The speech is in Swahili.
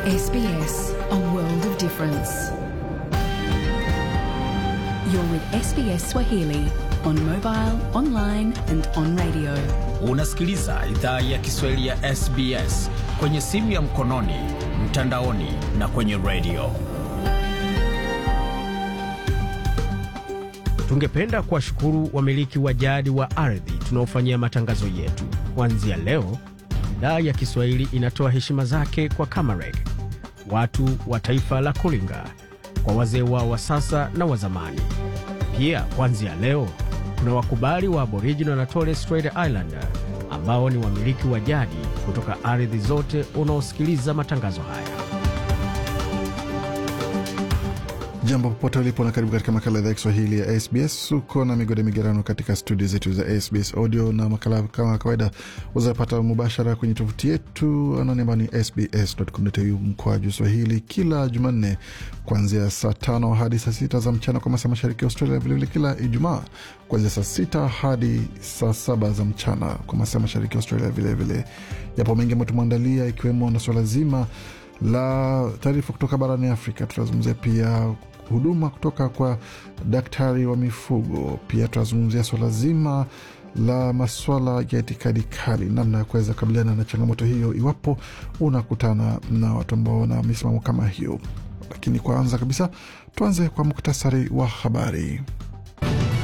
SBS, a world of difference. You're with SBS Swahili on mobile, online and on radio. Unasikiliza idhaa ya Kiswahili ya SBS kwenye simu ya mkononi, mtandaoni na kwenye redio. Tungependa kuwashukuru wamiliki wa jadi wa ardhi tunaofanyia matangazo yetu. Kuanzia leo, idhaa ya Kiswahili inatoa heshima zake kwa Kamareg, watu wa taifa la Kulinga, kwa wazee wao wa sasa na wa zamani. Pia kuanzia leo kuna wakubali wa Aboriginal na Torres Strait Islander ambao ni wamiliki wa jadi kutoka ardhi zote unaosikiliza matangazo haya. Jambo popote ulipo na karibu katika makala idhaa ya Kiswahili ya SBS. Uko na migode migerano katika studio zetu za SBS audio, na makala kama kawaida uzapata mubashara kwenye tovuti yetu anani ambayo ni sbs.com.au mkwaju swahili, kila Jumanne kuanzia saa tano hadi saa sita za mchana kwa masaa mashariki ya Australia, vilevile kila Ijumaa kuanzia saa sita hadi saa saba za mchana kwa masaa mashariki ya Australia. Vilevile yapo mengi ambayo tumeandalia, ikiwemo na swala zima la taarifa kutoka barani Afrika. Tutazungumzia pia huduma kutoka kwa daktari wa mifugo. Pia tutazungumzia swala zima la maswala ya itikadi kali, namna ya kuweza kukabiliana na changamoto hiyo iwapo unakutana na watu ambao wana misimamo kama hiyo. Lakini kwanza kabisa tuanze kwa muktasari wa habari.